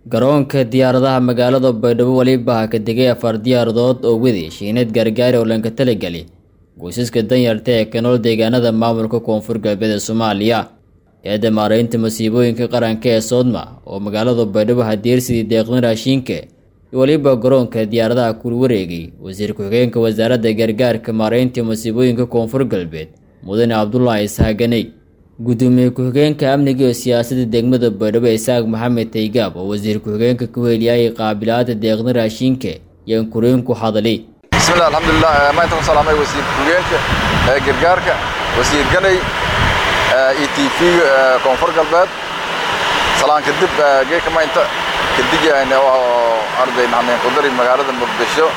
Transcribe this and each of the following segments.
garoonka diyaaradaha magaalada baydhabo weliba ka degay afar diyaaradood oo wadi shiinad gaargaari oo lanka talagali qoysaska danyarta ee ka nool deegaanada maamulka koonfur galbeed ee soomaaliya eedda maaraynta masiibooyinka qaranka ee soodma oo magaalada baydhabo hadeersidii deeqdan raashiinka weliba garoonka diyaaradaha kula wareegay wasiir ku-xigeenka wasaaradda gargaarka maaraynta masiibooyinka koonfur galbeed mudane cabdulaahi ishaaganey gudoomiye ku-xigeenka amniga iyo siyaasadda degmada baydhabo isaaq maxamed taygaab oo wasiir ku-xigeenka ku heliyay qaabilaada deeqdan raashiinka yaan kureen ku hadalay bismillah alxamdulilah maanta ku salaamay wasiir ku-xigeenka ee gargaarka wasiir ganay e t v koonfur galbeed salaan kadib geeka maynta kadigayna arday nahneen qudari magaalada muqdisho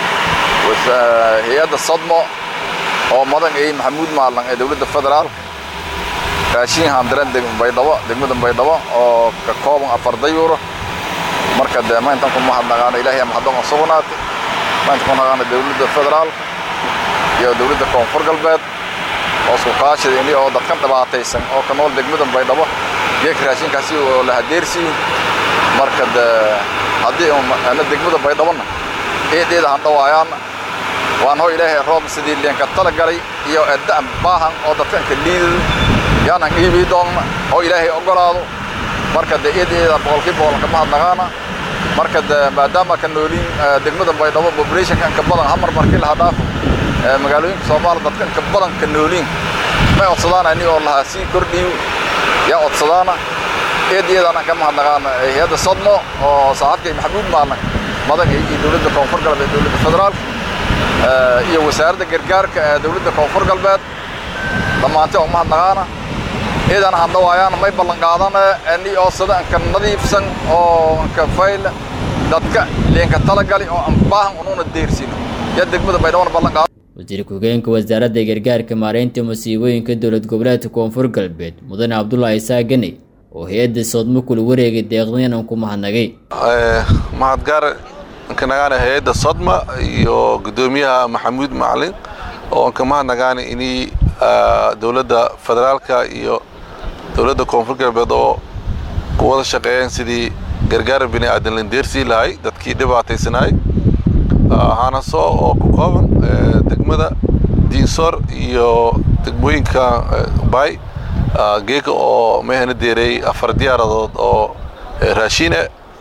hay-adda sadmo oo madan ay maxamuud maalan ee dowladda federaal raashin handiran baydhabo degmada baydhabo oo ka kooban afar dayuuro marka dee mayntan ku mahadnaqaana ilaahay mahadon oo sugnaatay maanta ku naqaana dowladda federaal iyo dowladda koonfur galbeed oo isku kaashida ini oo dadkan dhibaataysan oo ka nool degmada baydhabo geeka raashinkaasi oo la hadeersiin marka dee haddii ana degmada baydhabona eedeeda han dhawaayaana waan hoo ilaahay roob sidii leenka tala galay iyo edda'an baahan oo dadkanka liidada yaanan iibii doonna oo ilaahay ogolaado marka dee eedeeda boqolkii boqol ka mahadnaqaana marka dee maadaama ka nooliin degmada baydhabo populationka inka badan hamar markii laha dhaafo magaalooyinka soomaaliya dadka inka badan ka nooliin may codsadaana ini oo lahaa sii kordhiyo yaa codsadaana eedeedaan ka mahadnaqaana hay-adda sodmo oo saaxiibkay maxamuud maalan madan iyo dowladda koonfur galbeed dowladda federaalka iyo wasaaradda gargaarka ee dowladda koonfur galbeed dhammaantay oo mahadnaqaana eedaan hadhawaayaana may ballan qaadana ani oo sida inka nadiifsan oo inka fayl dadka leenka talagali oo aan baahan unuuna deersino yaa degmada baydhabona ballan qaada wasiir ku-xigeenka wasaaradda gargaarka maaraynta masiibooyinka dowlad goboleedka koonfur galbeed mudane cabdulaahi saagane oo hay-adda soodmo kula wareegay deeqdanan ku mahadnagay mahadgaar nkanagaana hay-adda sodma iyo guddoomiyaha maxamuud macalin oo nka mahadnagaana inii dowladda federaalka iyo dowladda koonfur galbeed oo ku wada shaqeeyeen sidii gargaar bini aadan landeersii lahay dadkii dhibaataysanaay haanaso oo ku kooban degmada diinsoor iyo degmooyinka bay geega oo mayhana deereey afar diyaaradood oo raashiine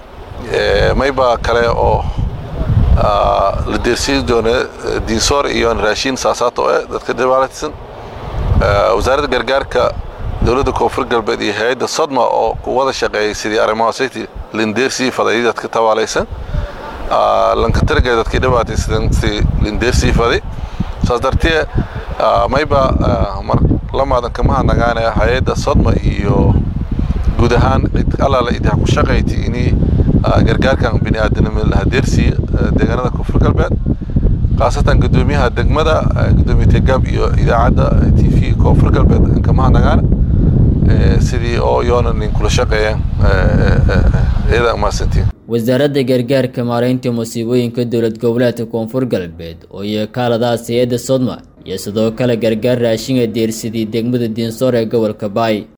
mayba kale oo la deersiin doona diinsoor iyo raashiin saasaato eh dadka dhibaataysan wasaaradda gargaarka dowladda koonfur galbeed iyo hay-adda sodma oo ku wada shaqeeyay sidii arrimahaasati lindeersii faday dadka tabaalaysan lanka taraga dadkii dhibaataysan sidii lindeersii faday saas dartee mayba mar lamaadan kama hadnagaana hay-adda sodma iyo guud ahaan cid allaala idha ku shaqayti inii gargaarkan bini aadanimo lahadeersii deegaanada koonfur galbeed khaasatan guddoomiyaha degmada guddoomiye tegaab iyo idaacadda t v koonfur galbeed kama hadnagaana sidii oo yoona nin kula shaqeeyeen iyada mahadsantiin wasaaradda gargaarka maaraynta masiibooyinka dowlad goboleedka koonfur galbeed oo iyo kaaladaas hay-adda sodma iyo sidoo kale gargaar raashinga deersidii degmada diinsoor ee gobolka baay